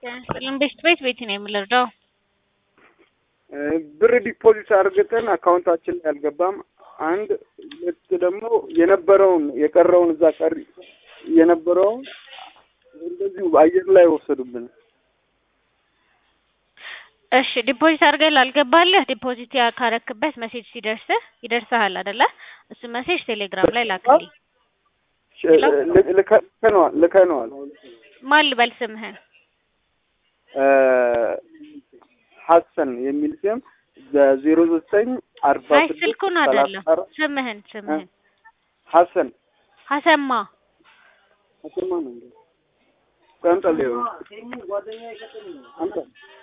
ቤት ቤት ቤት ነው የምንረዳው። ብር ዲፖዚት አድርገን አካውንታችን ላይ አልገባም። አንድ ሁለት ደግሞ የነበረውን የቀረውን እዛ ቀሪ የነበረውን እንደዚሁ አየር ላይ ወሰዱብን። እሺ ዲፖዚት አድርገህ ላልገባልህ ዲፖዚት ካረክበት ሜሴጅ ሲደርስህ ይደርስሃል አይደለ? እሱ ሜሴጅ ቴሌግራም ላይ ላክልኝ። ልከነዋል ልከነዋል። ማን ልበል ስምህን? ሀሰን የሚል ስም በዜሮ ዘጠኝ አርባ አይ ስልኩን አይደለም ስምህን ስምህን ሀሰን ሀሰማ ሀሰማ ነው እንዴ? ቀንጠል አንተ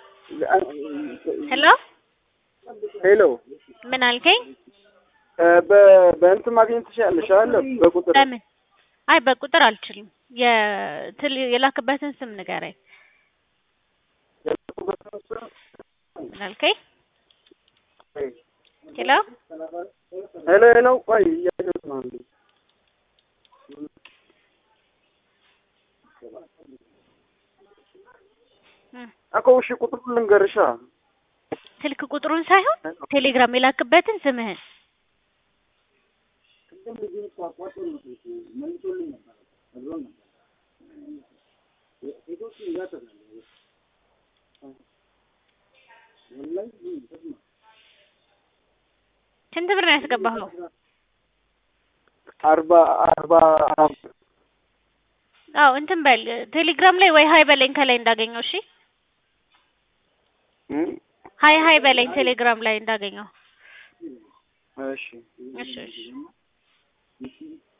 ሄሎ ሄሎ ምን አልከኝ? በእንትን ማግኘት ትችላለሽ አለ በቁጥር በምን? አይ በቁጥር አልችልም። የትል የላክበትን ስም ንገረኝ። ምን አልከኝ? ሄሎ ሄሎ ሄሎ ቆይ እያየሁት ነው አንዴ እኮ እሺ ቁጥሩን ልንገርሻ ስልክ ቁጥሩን ሳይሆን ቴሌግራም የላክበትን ስምህን ስንት ብር ነው ያስገባኸው? አርባ አርባ አዎ እንትን በል ቴሌግራም ላይ ወይ ሀይ በለኝ ከላይ እንዳገኘው። እሺ ሀይ ሀይ በለኝ ቴሌግራም ላይ እንዳገኘው። እሺ እሺ እሺ